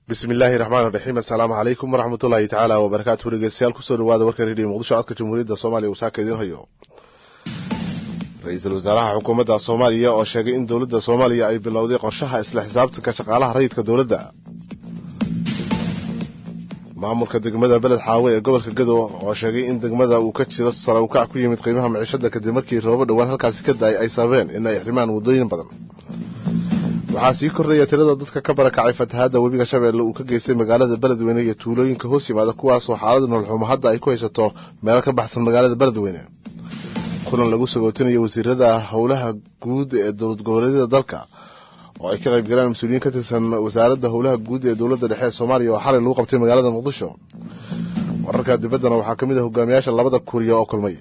bismi illaahi raxmaan raxiim assalaamu calaykum waraxmat ullaahi tacaala wabarakaatu dhegeystayaal kusoo dhawaada warka rediyo muqdisho codka jamhuuriyadda soomaaliya uu saaka idiin hayo ra-iisul wasaaraha xukuumadda soomaaliya oo sheegay in dowladda soomaaliya ay bilowday qorshaha isla xisaabtanka shaqaalaha rayidka dowladda maamulka degmada beled xaawe ee gobolka gadow oo sheegay in degmada uu ka jiro sare ukac ku yimid qiimaha maciishada kadib markii roobo dhowaan halkaasi ka da-ay ay sababeen in ay xirmaan waddooyin badan waxaa sii kordhaya tirada dadka ka barakacay fatahaadda webiga shabeelle uu ka geystay magaalada beledweyne iyo tuulooyinka hoos yimaada kuwaasoo xaalada nololxumo hadda ay ku haysato meelo ka baxsan magaalada beledweyne kulan lagu sagootinayo wasiirada howlaha guud ee dowlad goboleedyada dalka oo ay ka qayb galeen mas-uuliyiin ka tirsan wasaaradda howlaha guud ee dowladda dhexe ee soomaaliya oo xalay lagu qabtay magaalada muqdisho wararka dibaddana waxaa ka mid ah hogaamiyaasha labada kuriya oo kulmay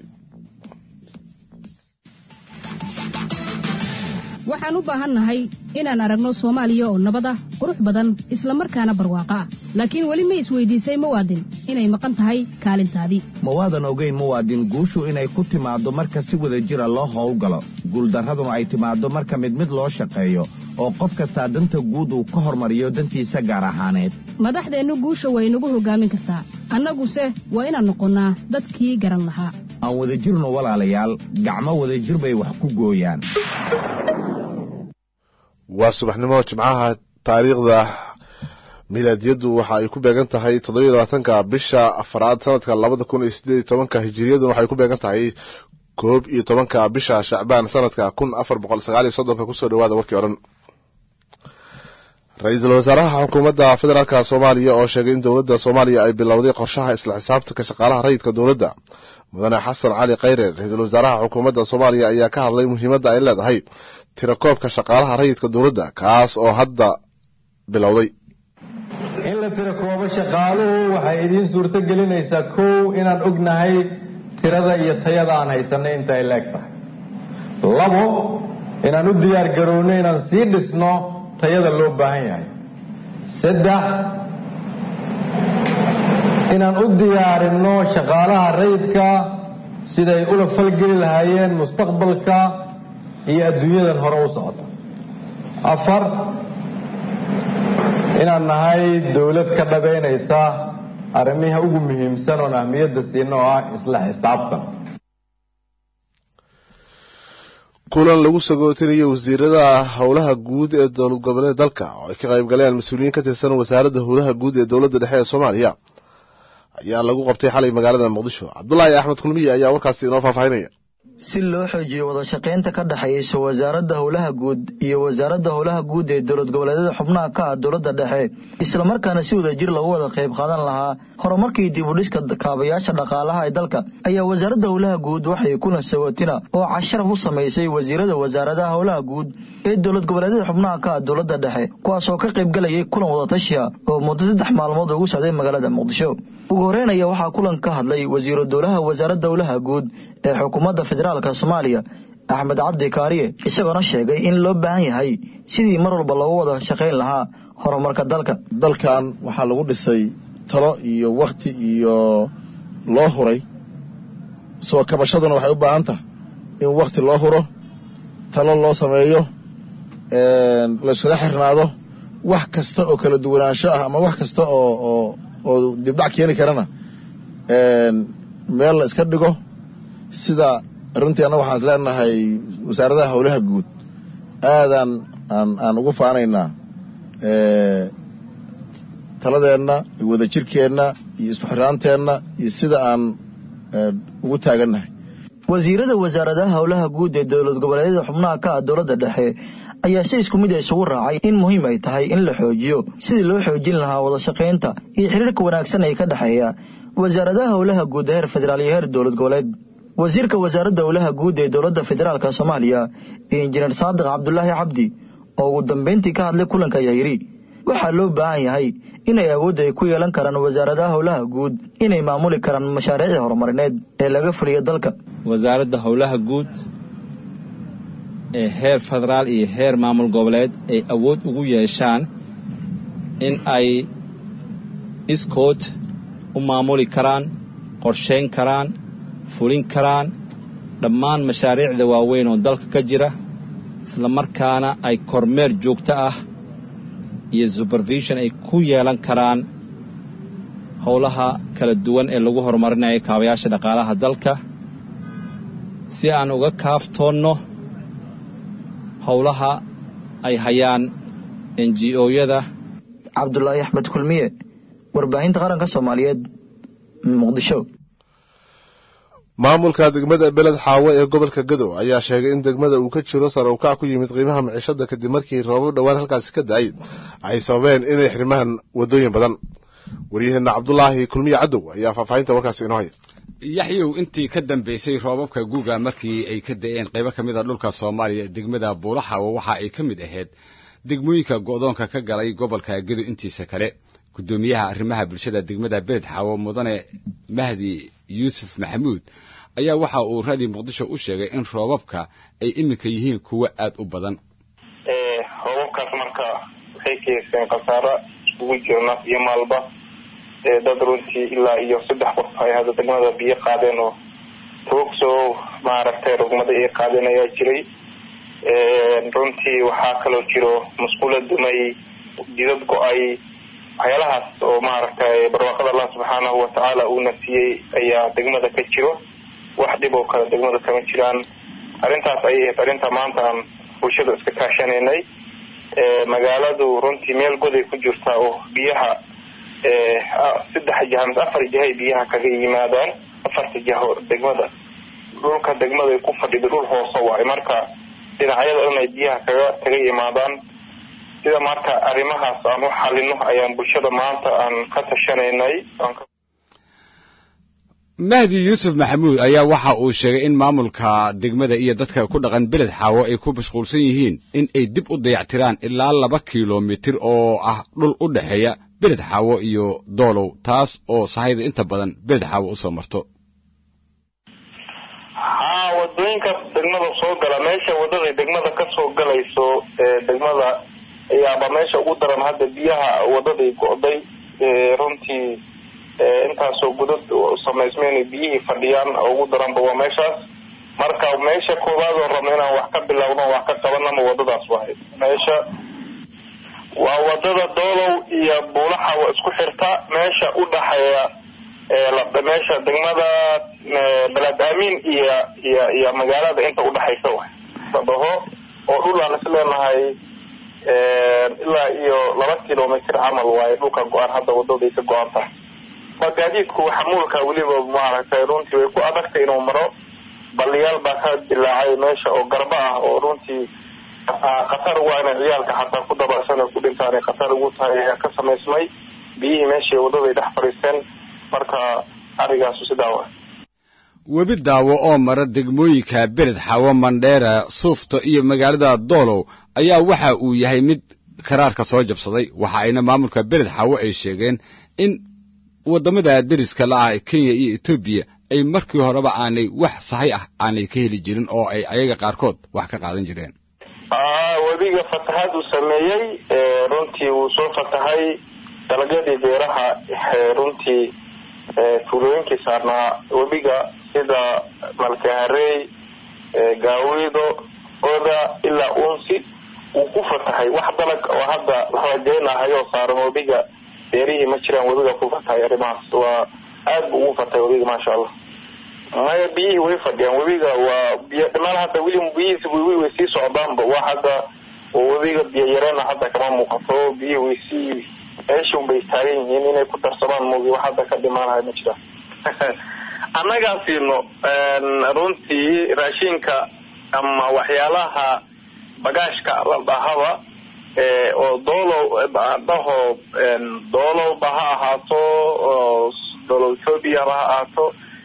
waxaan u baahannahay inaan aragno soomaaliya oo nabad ah qurux badan isla markaana barwaaqo ah laakiin weli ma isweydiisay muwaadin inay maqan tahay kaalintaadii mawaadan ogeyn muwaadin guushu inay ku timaaddo marka si wada jira loo howlgalo guuldarraduna ay timaaddo marka mid mid loo shaqeeyo oo qof kastaa danta guud uu ka hormariyo dantiisa gaar ahaaneed madaxdeennu guusha way nagu hoggaamin kartaa annaguse waa inaan noqonnaa dadkii garan lahaa aan wadajirno walaalayaal gacmo wadajir bay wax ku gooyaan waa subaxnimo jimcaha taariikhda milaadiyaddu waxa ay ku beegan tahay toddobiyo labaatanka bisha afaraad sanadka labada kun iyo sideed iyo tobanka hijiriyaduna waxay ku beegan tahay koob iyo tobanka bisha shacbaan sanadka kun afar boqol sagaal iyo soddonka kusoo dhawaada warkii odhan ra-iisul wasaaraha xukuumadda federaalka soomaaliya oo sheegay in dowladda soomaaliya ay bilowday qorshaha isla xisaabtanka shaqaalaha rayidka dowladda mudane xasan cali khayre ra-iisul wasaaraha xukuumadda soomaaliya ayaa ka hadlay muhiimadda ay leedahay tirakoobka shaqaalaha rayidka dowladda kaas oo hadda bilowday in la tirakoobo shaqaaluhu waxay idiin suurto gelinaysaa kow inaan ognahay tirada iyo tayada aan haysanay inta ay leeg tahay labo inaan u diyaar garownay inaan sii dhisno tayada loo baahan yahay saddex inaan u diyaarinno shaqaalaha rayidka siday ula falgeli lahaayeen mustaqbalka iyo adduunyadan hore u socota afar inaan nahay dowlad ka dhabaynaysa arrimiha ugu muhiimsan oon ahmiyadda siino oo ah isla xisaabtan kulan lagu sagootinayo wasiirada howlaha guud ee dowlad goboleed dalka oo ay ka qayb galeen mas-uuliyiin ka tirsan wasaaradda howlaha guud ee dowladda dhexe ee soomaaliya ayaa lagu qabtay xalay magaalada muqdisho cabdulaahi axmed kulmiye ayaa warkaasi inoo faahfaahinaya si loo xoojiyo wada shaqaynta ka dhexaysa wasaaradda howlaha guud iyo wasaaradda howlaha guud ee dowlad goboleedyada xubnaha ka ah dowladda dhexe islamarkaana si wada jir lagu wada qayb qaadan lahaa horumarkii dibudhiska kaabayaasha dhaqaalaha ee dalka ayaa wasaaradda howlaha guud waxay kulan sagootina oo casharaf u samaysay wasiirada wasaaradaha howlaha guud ee dowlad goboleedyada xubnaha ka ah dowladda dhexe kuwaasoo ka qayb galayay kulan wadatashiya oo muddo saddex maalmood ugu socday magaalada muqdisho ugu horeynaya waxaa kulan ka hadlay wasiiru dowlaha wasaaradda howlaha guud ee xukuumadda federaalka soomaaliya axmed cabdi kaariye isagoona sheegay in loo baahan yahay sidii mar walba loogu wada shaqayn lahaa horumarka dalka dalkan waxaa lagu dhisay talo iyo wakhti iyo loo huray soo kabashaduna waxay u baahan tahay in wakhti loo huro talo loo sameeyo layskaga xirnaado wax kasta oo kala duwanaansho ah ama wax kasta oo oo oo dibdhac keeni karana meel la iska dhigo sida runtii annaga waxaan is leenahay wasaaradaha howlaha guud aadaan aan aan ugu faanaynaa taladeenna iyo wadajirkeenna iyo isku xirnaanteenna iyo sida aan ugu taagannahay wasiirada wasaaradaha howlaha guud ee dowlad goboleedyada xubnaha ka ah dowladda dhexe ayaa si isku mid a isugu raacay in muhiim ay tahay in la xoojiyo sidii loo xoojin lahaa wada shaqaynta iyo xiriirka wanaagsan ee ka dhexeeya wasaaradaha howlaha guud heer federaal iyo heer dowlad goboleed wasiirka wasaaradda howlaha guud ee dowladda federaalka soomaaliya iyo injineer saadiq cabdulaahi cabdi oo ugu dambayntii ka hadlay kulanka ayaa yidhi waxaa loo baahan yahay inay awoodda ay ku yeelan karaan wasaaradaha howlaha guud inay maamuli karaan mashaariicda horumarineed ee laga fuliyo dalka wasaaradda howlaha guud ee heer federaal iyo heer maamul goboleed ay awood ugu yeeshaan in ay iskood u maamuli karaan qorshayn karaan fulin karaan dhammaan mashaariicda waaweyn oo dalka ka jira isla markaana ay kormeer joogto ah iyo supervision ay ku yeelan karaan howlaha kala duwan ee lagu horumarinayo kaabayaasha dhaqaalaha dalka si aan uga kaaftoonno howlaha ay hayaan n g o-yada cabdulaahi axmed kulmiye warbaahinta qaranka soomaaliyeed muqdisho maamulka degmada beled xaawo ee gobolka gadow ayaa sheegay in degmada uu ka jiro sare ukac ku yimid qiimaha maciishada kadib markii roobab dhowaan halkaasi ka da-ay ay sababeen inay xirmaan wadooyin badan waryaheena cabdulaahi kulmiye cadow ayaa faahfaahinta warkaasi inoo haya yaxyow intii ka dambaysay roobabka guuga markii ay ka da'een qaybo ka mid a dhulka soomaaliya degmada buulaxawo waxa ay ka mid ahayd degmooyinka go'doonka ka galay gobolka gedo intiisa kale guddoomiyaha arrimaha bulshada degmada beled xaawo mudane mahdi yuusuf maxamuud ayaa waxa uu raadii muqdisho u sheegay in roobabka ay iminka yihiin kuwo aad u badan roobabkaas marka waxay keenseen khasaaro iskugu jiro naf iyo maalba dad runtii ilaa iyo saddex qof ay hadda degmada biyo qaadeen oo toogso maaragtay rugmada ay qaadeen ayaa jiray runtii waxaa kaloo jiro musqulo dumay jidad go-ay waxyaalahaas oo maaragtay barwaaqada allah subxaanahu watacaala uuna siiyey ayaa degmada ka jiro wax dhib oo kale degmada kama jiraan arrintaas ayay ahayd arrinta maanta aan bulshada iska kaashanaynay magaaladu runtii meel goday ku jirta oo biyaha saddex jiha mise afar jihay biyaha kaga yimaadaan afarta jiho degmada dhulka degmada ay ku fadhido dhul hoose waayo marka dhinacyada dhan ay biyaha kaga kaga yimaadaan sida marka arrimahaas aan u xalino ayaan bulshada maanta aan ka tashanaynay mahdi yuusuf maxamuud ayaa waxa uu sheegay in maamulka degmada iyo dadka ku dhaqan beled xaawo ay ku mashquulsan yihiin in ay dib u dayactiraan ilaa laba kilomitir oo ah dhul u dhexeeya beled xaawo iyo doolow taas oo sahayda inta badan beled xaawo usoo marto haa wadooyinka degmada soo gala meesha wadada degmada kasoo galayso degmada ayaaba meesha ugu daran hadda biyaha wadaday go'day runtii intaasoo gudad samaysmeen biyihii fadhiyaan ugu daranba waa meeshaas marka meesha koowaad oo rabno inaan wax ka bilowno wax ka qabanama wadadaas wahay meesha waa wadada doolow iyo buulaxa waa isku xirta meesha u dhaxeeya meesha degmada beled aamin iyo iyo iyo magaalada inta udhexaysa waay sadhaho oo dhul aan is leenahay ilaa iyo laba kilomitr camal waaye dhulka go-aan hadda wadaday ka go-an tahay waa gaadiidku xamuulka weliba maaragtay runtii way ku adagtay inuu maro baliyaal baa ka dilaacay meesha oo garba ah oo runtii khatar ugu inay ciyaalka xataa ku dabasan ku dhintaan ay khatar ugu tahay ayaa ka samaysmay biyihii meeshii wadaday dhex fadhiisteen marka arigaasu sidaa wa webi daawo oo mara degmooyinka beled xaawo mandheera suufta iyo magaalada doolow ayaa waxa uu yahay mid karaarka soo jabsaday waxa ayna maamulka beled xaawo ay sheegeen in waddamada deriska la-ah kenya iyo etoobiya ay markii horeba aanay wax sahay ah aanay ka heli jirin oo ay ayaga qaarkood wax ka qaadan jireen webiga fatahaad uu sameeyey runtii wuu soo fatahay dalagyadii beeraha runtii tuulooyinkii saarnaa webiga sida malkaharey gaawido oda ilaa unsi wuu ku fatahay wax dalag oo hadda lahageenahayoo saaran webiga beerihii ma jiraan webiga ku fatahay arrimahaas waa aad buu ugu fatahay webiga maasha allah maya biyihii way fadhiyaan webiga waa biy dhimaan hadda weli biyihiis webi way sii socdaanba waa hadda webiga biyo yareena hadda kama muuqato biyihii way sii meeshun bay taagan yihiin inay ku darsamaan moogi wax hadda ka dhimaanahay ma jiraan annagaa siino runtii raashinka ama waxyaalaha bagaashka la dhahaba oo doolow dhaho doolowba ha ahaato doolow ethoobiaba ha ahaato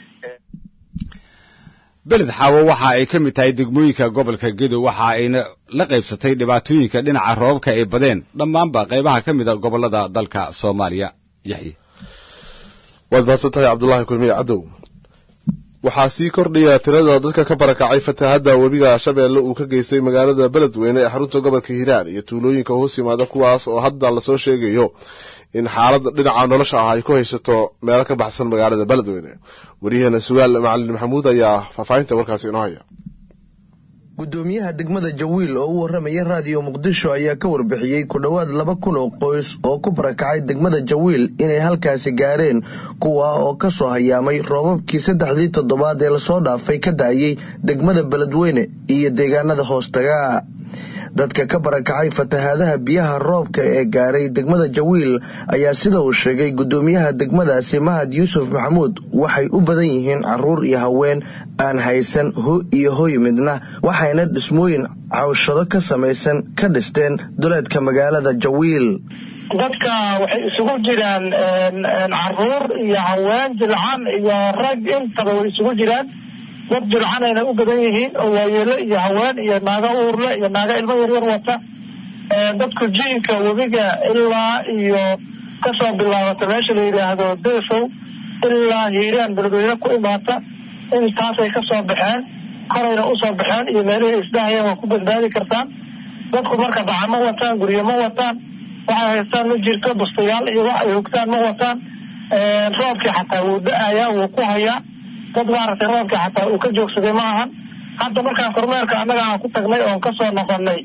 beled xaawo waxa ay ka mid tahay degmooyinka gobolka gedo waxa ayna la qaybsatay dhibaatooyinka dhinaca roobabka ay badeen dhammaanba qaybaha ka mid a gobollada dalka soomaaliya yaxye waad mahadsan tahay cabdulaahi kulmiye cadow waxaa sii kordhaya tirada dadka ka barakacay fatahaadda webiga shabeelle uu ka geystay magaalada beledweyne ee xarunta gobolka hiiraan iyo tuulooyinka hoos yimaada kuwaas oo hadda lasoo sheegayo in xaaladda dhinaca nolosha ah ay ku haysato meelo ka baxsan magaalada beledweyne waryaheena sugaal macalin maxamuud ayaa faahfaahinta warkaasi inoo haya gudoomiyaha degmada jawiil oo u warramaya raadiyo muqdisho ayaa ka warbixiyey ku dhowaad laba kun oo qoys oo ku barakacay degmada jawiil inay halkaasi gaareen kuwa oo ka soo hayaamay roobabkii saddexdii toddobaad ee lasoo dhaafay ka da'ayey degmada beledweyne iyo deegaanada hoostaga dadka ka barakacay fatahaadaha biyaha roobka ee gaaray degmada jawiil ayaa sida uu sheegay gudoomiyaha degmadaasi mahad yuusuf maxamuud waxay u badan yihiin caruur iyo haween aan haysan ho iyo hoy midna waxayna dhismooyin cawshado ka samaysan ka dhisteen duleedka magaalada jawiil dadka waxay isugu jiraan caruur iyo haween jilcan iyo rag intaba way isugu jiraan dad jilcanayna u badan yihiin oo waayeelo iyo haween iyo naago uurle iyo naago ilmo yaryar wata dadku jiinka webiga ilaa iyo kasoo bilaabata meesha la yidhaahdo deefow ilaa hiiraan beledweyne ku imaata intaasay kasoo baxeen korayna usoo baxeen iyo meelihii isdhahayeen waa ku badbaadi kartaan dadku marka baca ma wataan guryo ma wataan waxay haystaan ma jirto bustayaal iyo wax ay hogtaan ma wataan roobkii xataa wuu da-ayaa wuu ku hayaa dad maaragtay roobkii xataa uu ka joogsaday ma ahan hadda markaan kormeerka annaga aan ku tagnay oon kasoo noqonay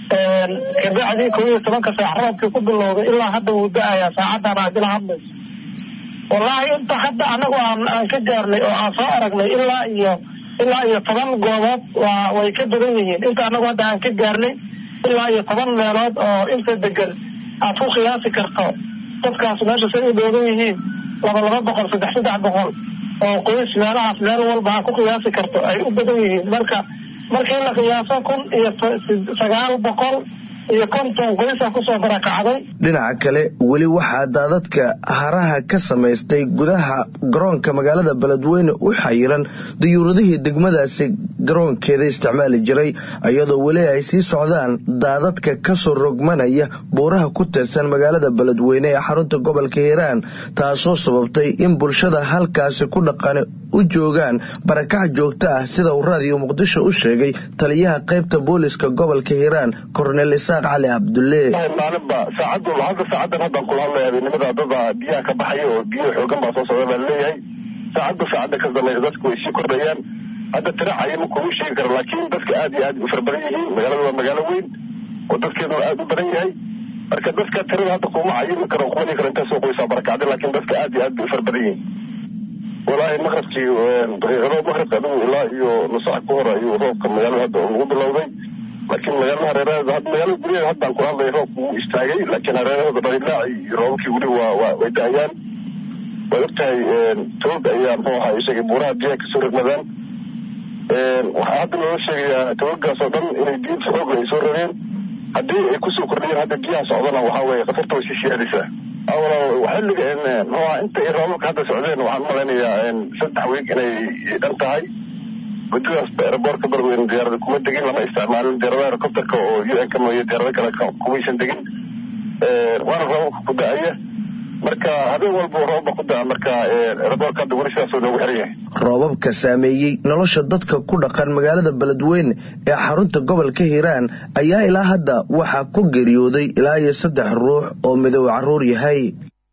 kabacdii kow iyo tobanka saac roobkii ku bilowday ilaa hadda wuu da-ayaa saacadan aad ila hadlayso wallaahi inta hadda anagu aan aan ka gaarnay oo aan soo aragnay ilaa iyo ilaa iyo toban goobood waa way ka badan yihiin inta anagu hadda aan ka gaarnay ilaa iyo toban meelood oo inta degan aad ku qiyaasi karto dadkaas meesha say u dhoogan yihiin laba laba boqol saddex saddex boqol oo qoys meelahaas meel walba aad ku qiyaasi karto ay u badan yihiin marka markii la qiyaaso kun iyo sagaal boqol iyo konton qoysa kusoo barakacday dhinaca kale weli waxaa daadadka haraha ka samaystay gudaha garoonka magaalada beledweyne u xayiran dayuuradihii degmadaasi garoonkeeda isticmaali jiray iyadoo weli ay sii socdaan daadadka kasoo rogmanaya buuraha ku tirsan magaalada beledweyne ee xarunta gobolka hiiraan taasoo sababtay in bulshada halkaasi ku dhaqani u joogaan barakac joogto ah sida uu raadiyo muqdisho u sheegay taliyaha qaybta booliska gobolka hiiraan kornel isaaq cali cabdulle maalinba saacad hadda saacadan haddaan kula hadlaya habeenimada dada biyaha ka baxaya oo biyo xoogan baa soo socda baa laleeyahay saacadba saacadda ka dambaysa dadku way sii kordhayaan hadda tiracaya ma kugu sheegi karo laakiin dadka aad iyo aad u fara badan yihiin magaalada waa magaalo weyn oo dadkeeduna aad u badan yahay marka dadka tirada hadda kuma cayimi karo kuma dhigi karo intaasoo qoysaa barakacday laakiin dadka aad iyo aad bay u fara badan yihiin walaahi maqrabkii daqiiqado maqrabka adigu ilaa iyo nusac ka hor ayuu roobka magaalada hadda ugu bilowday laakiin magaalada hareeraheeda hadda magaalada guryaheeda haddaan kula hadlaya roobku wuu istaagay laakiin hareerahooda dhaliilaaci iyo roobabkii weli waa waa way da-ayaan way ogtahay toog ayaa muxuu ahaa isagay buuraha biyaha kasoo rogmadaan waxaa hadda loola sheegayaa toogaas oo dhan inay biyo xoogla ay soo rogeen haddii ay kusoo kordhiyeen hadda biyaha socdana waxaa weeye khatarta way sii siyaadaysaa xilliga muxuu ahaa inta ay roobabka hadda socdeen waxaan malaynayaa saddex wiig inay dhan tahay gudidaas aeroboortka beledweyne diyaarada kuma degin lama isticmaalin diyaaradaha helicopterka oo u n ka mooye diyaarado kale kumaysan degin waana roobabka ku da-aya marka habeen walba roobaba ku da-a marka aeroboortka hadda weli sidaasoo noogu xiran yahay roobabka saameeyey nolosha dadka ku dhaqan magaalada beledweyne ee xarunta gobolka hiiraan ayaa ilaa hadda waxaa ku geeriyooday ilaa iyo saddex ruux oo midow caruur yahay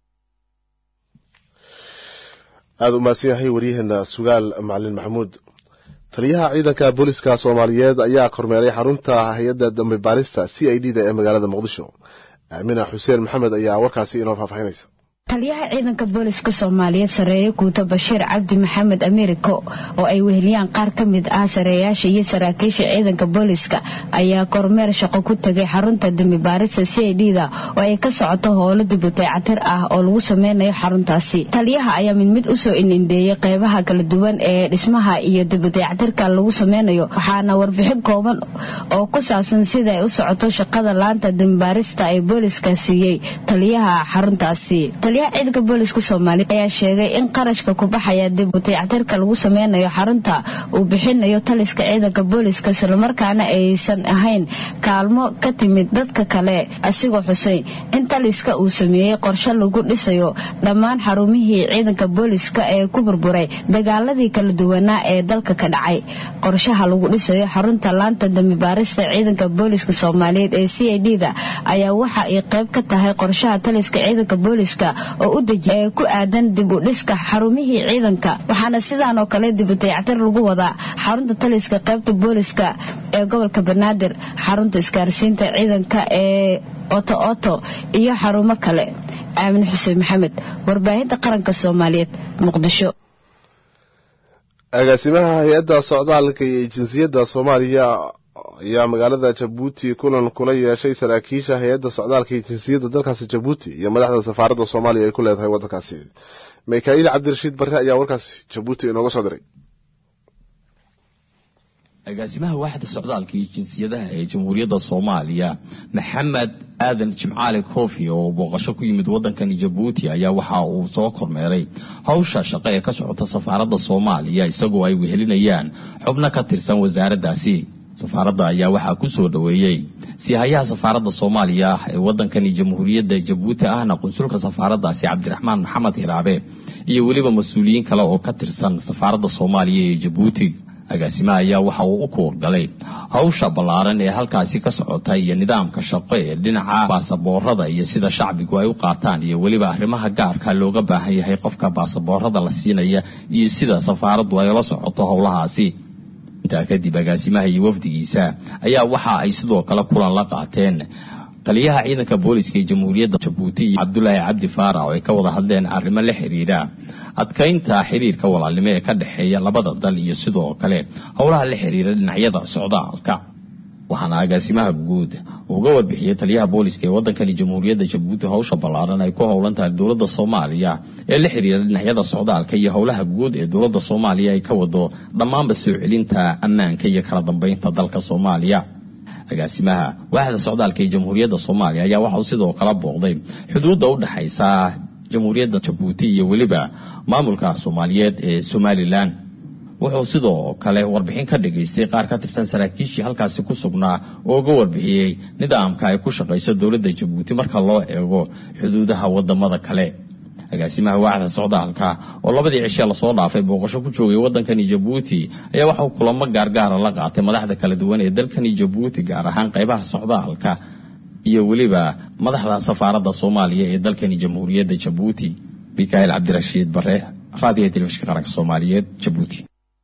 aada u mahadsan yahay waryaheena sugaal macalin maxamuud taliyaha ciidanka booliska soomaaliyeed ayaa kormeeray xarunta hay-adda dambe baarista c i d da ee magaalada muqdisho aamina xuseen maxamed ayaa warkaasi inoo faahfaahinaysa taliyaha ciidanka booliska soomaaliyeed sareeye guuto bashiir cabdi maxamed ameeriko oo ay weheliyaan qaar ka mid ah sareeyaasha iyo saraakiisha ciidanka booliska ayaa kormeer shaqo ku tegay xarunta dembi baarista c i d da oo ay ka socoto howlo dibutaycatir ah oo lagu sameynayo xaruntaasi taliyaha ayaa mid mid usoo inindheeyey qeybaha kala duwan ee dhismaha iyo dibutaycatirka lagu sameynayo waxaana warbixin kooban oo ku saabsan sida ay u socoto shaqada laanta dembibaarista ee booliska siiyey taliyaha xaruntaasi ciidanka booliska soomaaliya ayaa sheegay in qarashka ku baxaya dib utayactirka lagu sameynayo xarunta uu bixinayo taliska ciidanka booliska islamarkaana aysan ahayn kaalmo ka timid dadka kale asigoo xuseyn in taliska uu sameeyey qorshe lagu dhisayo dhammaan xarumihii ciidanka booliska ee ku burburay dagaaladii kala duwanaa ee dalka ka dhacay qorshaha lagu dhisayo xarunta laanta dambibaarista ciidanka booliska soomaaliyeed ee c i d da ayaa waxa ay qayb ka tahay qorshaha taliska ciidanka booliska oo u dejiya ee ku aadan dib u dhiska xarumihii ciidanka waxaana sidaan oo kale dib u dayactir lagu wadaa xarunta taliska qaybta booliska ee gobolka banaadir xarunta isgaarsiinta ciidanka ee oto oto iyo xarumo kale aamin xuseen maxamed warbaahinta qaranka soomaaliyeed muqdisho agaasimaha hay-adda socdaalka iyo jinsiyadda soomaaliya ayaa magaalada jabuuti kulan kula yeeshay saraakiisha hay-adda socdaalka iyo jinsiyadda dalkaasi jabuuti iyo madaxda safaaradda soomaaliya ay ku leedahay waddankaasi mikaa'iil cabdirashiid barre ayaa warkaasi jabuuti inooga soo diray agaasimaha waaxda socdaalka iyo jinsiyadaha ee jamhuuriyadda soomaaliya maxamed aadan jimcaali koofi oo booqasho ku yimid waddankani jabuuti ayaa waxa uu soo kormeeray hawsha shaqo ee ka socota safaaradda soomaaliya isagoo ay wehelinayaan xubno ka tirsan wasaaraddaasi safaaradda ayaa waxaa ku soo dhoweeyey siihayaha safaaradda soomaaliya ee waddankani jamhuuriyadda jabuuti ahna qunsulka safaaraddaasi cabdiraxmaan maxamed hiraabe iyo weliba mas-uuliyiin kale oo ka tirsan safaaradda soomaaliya ee jabuuti agaasimaha ayaa waxa uu u kuurgalay hawsha ballaaran ee halkaasi ka socota iyo nidaamka shaqo ee dhinaca baasaboorada iyo sida shacbigu ay u qaataan iyo weliba arrimaha gaarka looga baahan yahay qofka baasaboorada la siinaya iyo sida safaaraddu ay la socoto howlahaasi intaa kadib agaasimaha iyo wafdigiisa ayaa waxa ay sidoo kale kulan la qaateen taliyaha ciidanka booliska ee jamhuuriyadda jabuuti iyo cabdulaahi cabdi faarax oo ay ka wada hadleen arrimo la xiriira adkaynta xiriirka walaalnimo ee ka dhexeeya labada dal iyo sidoo kale howlaha la xiriira dhinacyada socdaalka waxaana agaasimaha guud uga warbixiyey taliyaha booliska ee waddankani jamhuuriyadda jabuuti howsha ballaaran ay ku howlan tahay dowladda soomaaliya ee la xiriira dhinacyada socdaalka iyo howlaha guud ee dowladda soomaaliya ay ka wado dhammaanba soo celinta ammaanka iyo kala dambeynta dalka soomaaliya agaasimaha waaxda socdaalka ee jamhuuriyadda soomaaliya ayaa waxauu sidoo kala booqday xuduudda u dhexaysa jamhuuriyadda jabuuti iyo weliba maamulka soomaaliyeed ee somalilan wuxuu sidoo kale warbixin ka dhagaystay qaar ka tirsan saraakiishii halkaasi ku sugnaa oo uga warbixiyey nidaamka ay ku shaqayso dowladda jabuuti marka loo eego xuduudaha wadamada kale agaasimaha waaxda socdaalka oo labadii cishe lasoo dhaafay booqasho ku joogay waddankani jabuuti ayaa waxauu kulamo gaargaara la qaatay madaxda kala duwan ee dalkani jabuuti gaar ahaan qaybaha socdaalka iyo weliba madaxda safaaradda soomaaliya ee dalkani jamhuuriyadda jabuuti mikaail cabdirashiid bare raadiyaha telefishinka qaranka soomaaliyeed jabuuti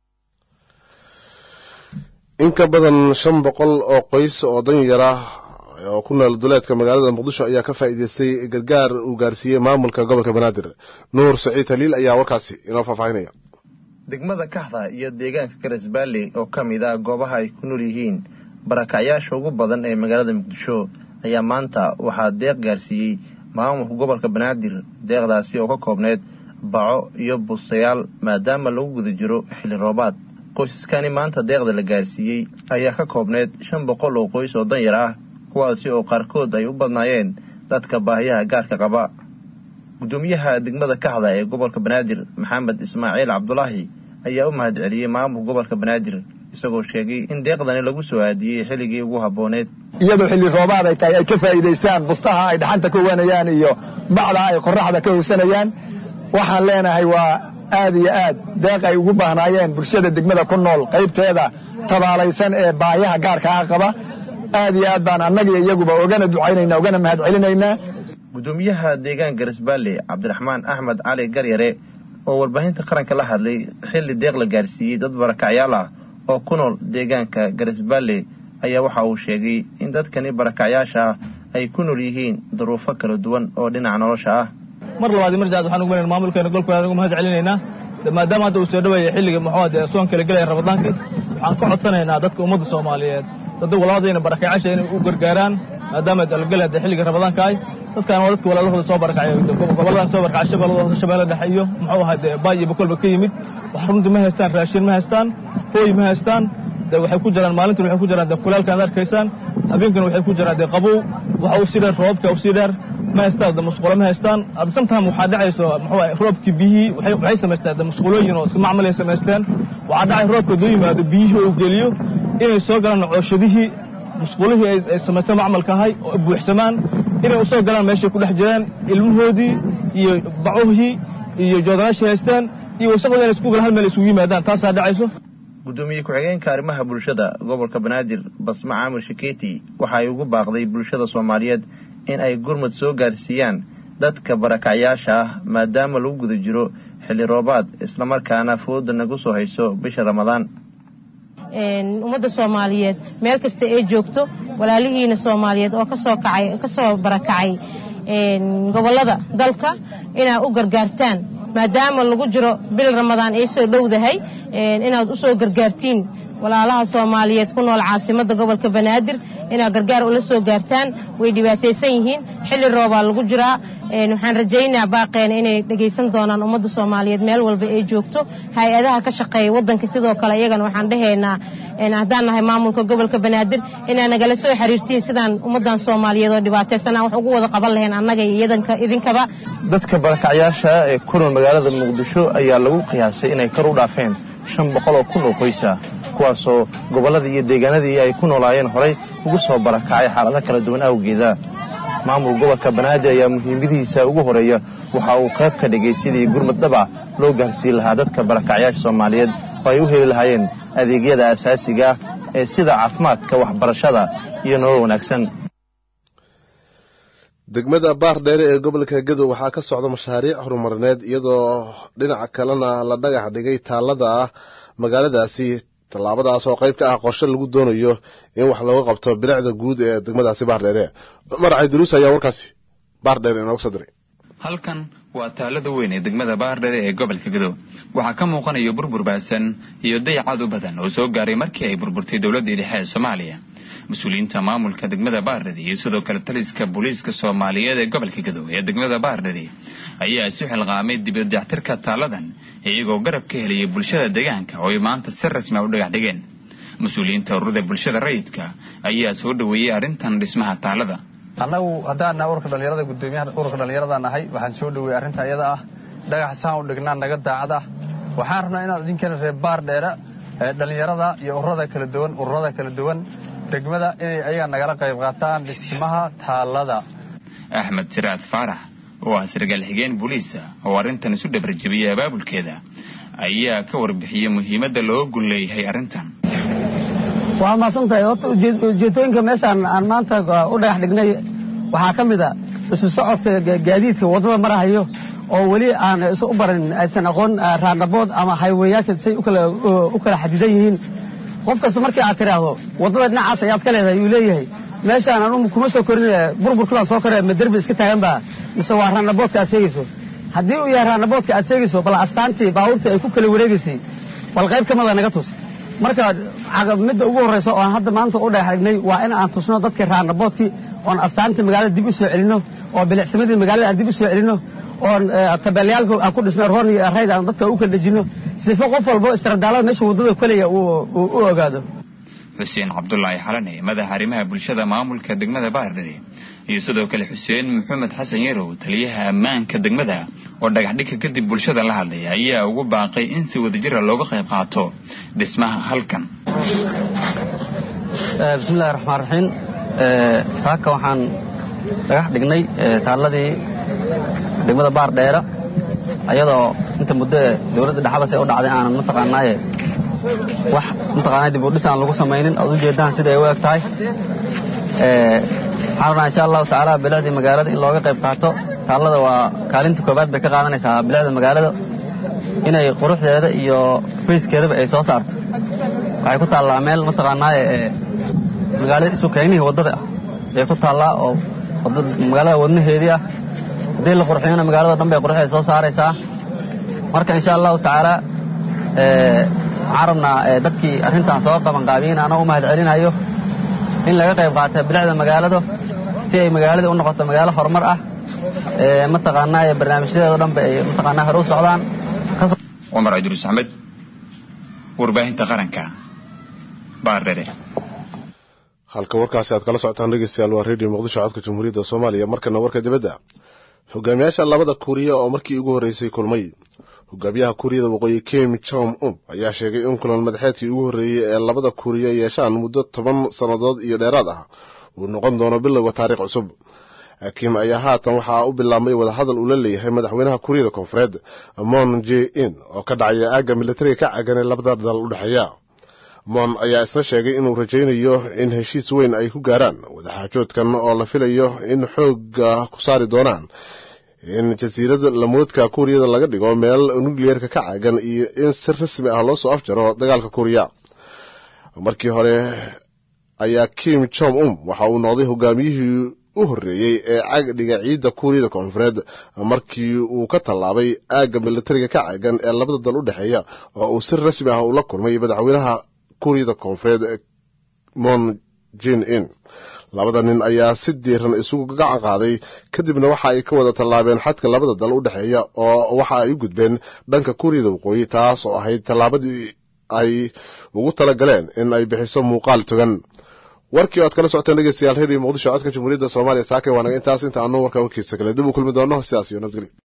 in ka badan shan boqol oo qoys oo danyara oo ku nool duleedka magaalada muqdisho ayaa ka faa'iidaystay gargaar uu gaarsiiyey maamulka gobolka banaadir nuur saciid haliil ayaa warkaasi inoo faahfaahinaya degmada kaxda iyo deegaanka garesbaale oo ka mid ah goobaha ay ku nool yihiin barakacyaasha ugu badan ee magaalada muqdisho ayaa maanta waxaa deeq gaarsiiyey maamulka gobolka banaadir deeqdaasi oo ka koobneyd baco iyo bustayaal maadaama lagu guda jiro xilli roobaad qoysaskani maanta deeqda la gaarsiiyey ayaa ka koobneyd shan boqol oo qoys oo danyar ah kuwaasi oo qaarkood ay u badnaayeen dadka baahiyaha gaarka qaba gudoomiyaha degmada kaxda ee gobolka banaadir maxamed ismaaciil cabdulaahi ayaa u mahad celiyey maamulka gobolka banaadir isagoo sheegay in deeqdani lagu soo aadiyey xilligii ugu habbooneed iyadoo xilli roobaad ay tahay ay ka faa'iidaystaan bustaha ay dhaxanta ka wanayaan iyo bacda ay qorraxda ka howsanayaan waxaan leenahay waa aad iyo aad deeq ay ugu baahnaayeen bulshada degmada ku nool qaybteeda tabaalaysan ee baayaha gaarkaa qaba aad iyo aad baan annagiyo iyaguba ogana ducaynayna ogana mahad celinaynaa gudoomiyaha deegaan garesbaale cabdiraxmaan axmed cali garyare oo warbaahinta qaranka la hadlay xilli deeq la gaarsiiyey dad barakacyaal ah oo ku nool deegaanka garesbaale ayaa waxa uu sheegay in dadkani barakacyaasha ah ay ku nool yihiin duruufo kala duwan oo dhinaca nolosha ah mar labaad mar saad waxaan ugu maleyn maamulkeena golka ugu mahad celinaynaa maadaama hadda uu soo dhaweeyay xilliga muxuu dee soon kala gelaya ramadaanka waxaan ka codsanaynaa dadka ummadda soomaaliyeed dadda walaaladayna barakacyaasha inay u gargaaraan maadaama dalgelaya dee xilliga ramadaanka ay dadkaan waa dadka walaalahooda soo barakacay goboladan soo barakacay shabeelladooda shabeelle dhexe iyo muxuu ahaa dee baay iyo bakolba ka yimid wax runtii ma haystaan raashin ma haystaan hooy ma haystaan dee waxay ku jiraan maalintan waxay ku jiraan dee kulaalkaan arkaysaan habeenkan waxay ku jiraan dee qabow waxa uu sii dheer roobka uu sii dheer ma haystaan de musqulo ma haystaan hadda sometime waxaa dhacayso muxuu roobkii biyihii waxay waxay samaysteen de musqulooyin oo iska macmal ay samaysteen waxaa dhacay roobka duu yimaado biyihii uu geliyo inay soo galaan cooshadihii musqulihii ay samaysteen macmalka ahay oo buuxsamaan inay u soo galaan meeshay ku dhex jiraan ilmahoodii iyo bacuhii iyo joodanaashii haystaan iyo wasaqdooda inay isku galaan hal meel isugu yimaadaan taasaa dhacayso gudoomiye ku-xigeenka arrimaha bulshada gobolka banaadir basma caamir shikeeti waxa ay ugu baaqday bulshada soomaaliyeed in ay gurmad soo gaarsiiyaan dadka barakacyaasha ah maadaama lagu guda jiro xilli roobaad islamarkaana fooda nagu soo hayso bisha ramadaan ummadda soomaaliyeed meel kasta ee joogto walaalihiina soomaaliyeed oo kasoo kacay kasoo barakacay gobollada dalka inaad u gargaartaan maadaama lagu jiro bil ramadaan ay soo dhowdahay inaad u soo gargaartiin walaalaha soomaaliyeed ku nool caasimadda gobolka banaadir inaad gargaar ula soo gaartaan way dhibaataysan yihiin xilli roobaa lagu jiraa waxaan rajaynaa baaqeena inay dhegaysan doonaan ummadda soomaaliyeed meel walba ay joogto hay-adaha ka shaqeeya waddanka sidoo kale iyagana waxaan dhahaynaa haddaan nahay maamulka gobolka banaadir inaa nagala soo xiriirtiin sidaan ummaddan soomaaliyeed oo dhibaataysan aan wax ugu wada qaban lahayn annaga iyo idinkaba dadka barakacyaasha ee ku nool magaalada muqdisho ayaa lagu qiyaasay inay kor u dhaafeen shan boqol oo kun oo qoysa kuwaasoo gobolladii iyo deegaanadii ay ku noolaayeen horay ugu soo barakacay xaalado kala duwan awgeeda maamul gobolka banaadir ayaa muhiimadihiisa ugu horeeya waxa uu qayb ka dhigay sidii gurmad dhaba loo gaarsiin lahaa dadka barakacyaasha soomaaliyeed oo ay u heli lahaayeen adeegyada asaasiga ah ee sida caafimaadka waxbarashada iyo nolol wanaagsan degmada baar dheere ee gobolka gadow waxaa ka socda mashaariic horumarineed iyadoo dhinaca kalena la dhagax dhigay taalada ah magaaladaasi tallaabadaas oo qayb ka ah qorshe lagu doonayo in wax looga qabto bilicda guud ee degmadaasi baar dheere cumar caydiruus ayaa warkaasi baar dheere inooga soo diray halkan waa taalada weyn ee degmada baardheere ee gobolka gadow waxaa ka muuqanaya burbur baasan iyo dayacad u badan oo soo gaaray markii ay burburtay dowladdii dhexe ee soomaaliya mas-uuliyiinta maamulka degmada baardheri iyo sidoo kale taliska booliiska soomaaliyeed ee gobolka gadow ee degmada baardheri ayaa isu xilqaamay dibadextirka taaladan iyagoo garab ka helaya bulshada deegaanka oo ay maanta si rasmi a u dhagax dhigeen mas-uuliyiinta ururada bulshada rayidka ayaa soo dhoweeyey arrintan dhismaha taalada annagu haddaan nahay ururka dhallinyarada guddoomiyaha ururka dhallinyarada nahay waxaan soo dhoweeyey arrinta iyada ah dhagax saan u dhignaa naga daacad ah waxaan rabnaa inaad idinkana reer baar dheera dhallinyarada iyo ururada kala duwan ururada kala duwan degmada inay ayaga nagala qayb qaataan dhismaha taalada axmed siraad faarax oo ah sargaal xigeen booliisa oo arrintan isu dhabarjabiyey abaabulkeeda ayaa ka warbixiyey muhiimadda looga gun leeyahay arrintan waa mahadsan tahay horta ujeedooyinka meeshaan aan maanta u dhagax dhignay waxaa ka mid a isu socodka gaadiidka waddada marahayo oo weli aan isu u baran aysan aqoon raanabood ama hayweeyaanka say u kala xadidan yihiin qof kasta markii aad tidhaahdo waddada dhinacaas ayaad ka leedahay yuu leeyahay meeshaan anu kuma soo korin burburkulaan soo koree ma derbi iska taagan baa mise waa raanaboodka aad sheegayso haddii uu yahay raanaboodka aad sheegayso bal astaantii baabuurtii ay ku kala wareegaysay bal qayb ka mida naga tus marka midda ugu horraysa oon hadda maanta u dhagax dhignay waa in aan tusno dadkii raanaboodkii oon astaantii magaalada dib u soo celinno oo bilicsamadii magaalada aan dib u soo celinno oon tabeelyaalka aan ku dhisno roon iyo rayd aan dadka u kala dhejinno sifo qof walbo istradaalada meesha waddada kaleya uu u ogaado xuseen cabdulaahi xalane madaxa arrimaha bulshada maamulka degmada baardheri iyo sidoo kale xuseen maxamed xasan yarow taliyaha ammaanka degmada oo dhagaxdhigka kadib bulshada la hadlaya ayaa ugu baaqay in si wadajira looga qayb qaato dhismaha halkan bismillahi raxmaan raxiim saaka waxaan dhagax dhignay taalladii degmada baar dheera ayadoo inta muddo dowladda dhexabase u dhacday aanan mataqaanaaye wax mataqaanaa dib u dhis aan lagu samaynin oad ujeedaan sida ay u eg tahay waxaan rabnaa insha allahu tacaala bilicdii magaalada in looga qayb qaato taallada waa kaalinta koobaad bay ka qaadanaysaa bilicda magaalada inay quruxdeeda iyo fayskeedaba ay soo saarto waxay ku taallaa meel mataqaanaaye magaalada isu keynihii waddada ah bay ku taallaa oo magaalada wadnaheedii ah haddii la qurxiyona magaalada dhan bay qurux ay soo saaraysaa marka insha allahu tacaala waxaan rabnaa dadkii arrintan soo qabanqaabiyin ana u mahad celinayo in laga qayb qaata bilicda magaalada si ay magaalada u noqoto magaalo horumar ah mataqaanaa barnaamijyadeedo dhan ba ay mataqaanaa hore u socdaan cumar cabdiruus axmed warbaahinta qaranka baardhere halka warkaasi aad kala socotaan dhegeystayaal waa redio muqdisho codka jamhuuriyadda soomaaliya markana warka dibadda hogaamiyaasha labada kuuriya oo markii ugu horreysay kulmay hogaamiyaha kuuriyada waqooyi kim jong un ayaa sheegay in kulan madaxeedkii ugu horreeyey ee labada kuuriya yeeshaan muddo toban sannadood iyo dheeraad ah uu noqon doono bilowga taariikh cusub kim ayaa haatan waxaa u bilaabmay wadahadal uu la leeyahay madaxweynaha kuuriyada koonfureed mon j in oo ka dhacaya aagga militariga ka caganay labada dal u dhexeeya mon ayaa isna sheegay inuu rajaynayo in heshiis weyn ay ku gaaraan wadaxaajoodkan oo la filayo in xoogga ku saari doonaan in jasiirada lamoodka kuuriyada laga dhigo meel nukliyeerka ka caagan iyo in si rasmi ah loo soo afjaro dagaalka kuuriya markii hore ayaa kim jong um waxa uu noqday hogaamiyihii u horreeyey ee cagdhiga ciidda kuuriyada koonfureed markii uu ka tallaabay aagga militariga ka caagan ee labada dal u dhexeeya oo uu si rasmi ah ula kulmay madaxweynaha kuuriyada koonfureed mon jin in labada nin ayaa si diiran isugu gacan qaaday kadibna waxa ay ka wada tallaabeen xadka labada dal u dhexeeya oo waxa ay u gudbeen dhanka kuuriyada waqooyi taas oo ahayd tallaabadii ay ugu tala galeen in ay bixiso muuqaal togan warkii oad kala socoteen dhegeystayaal reeriyo muqdisho codka jamhuuriyadda soomaaliya saake waanaga intaas inta aanu warkaa wakiisa kale dib u kulmi doono sidaas iyo nabadgelyo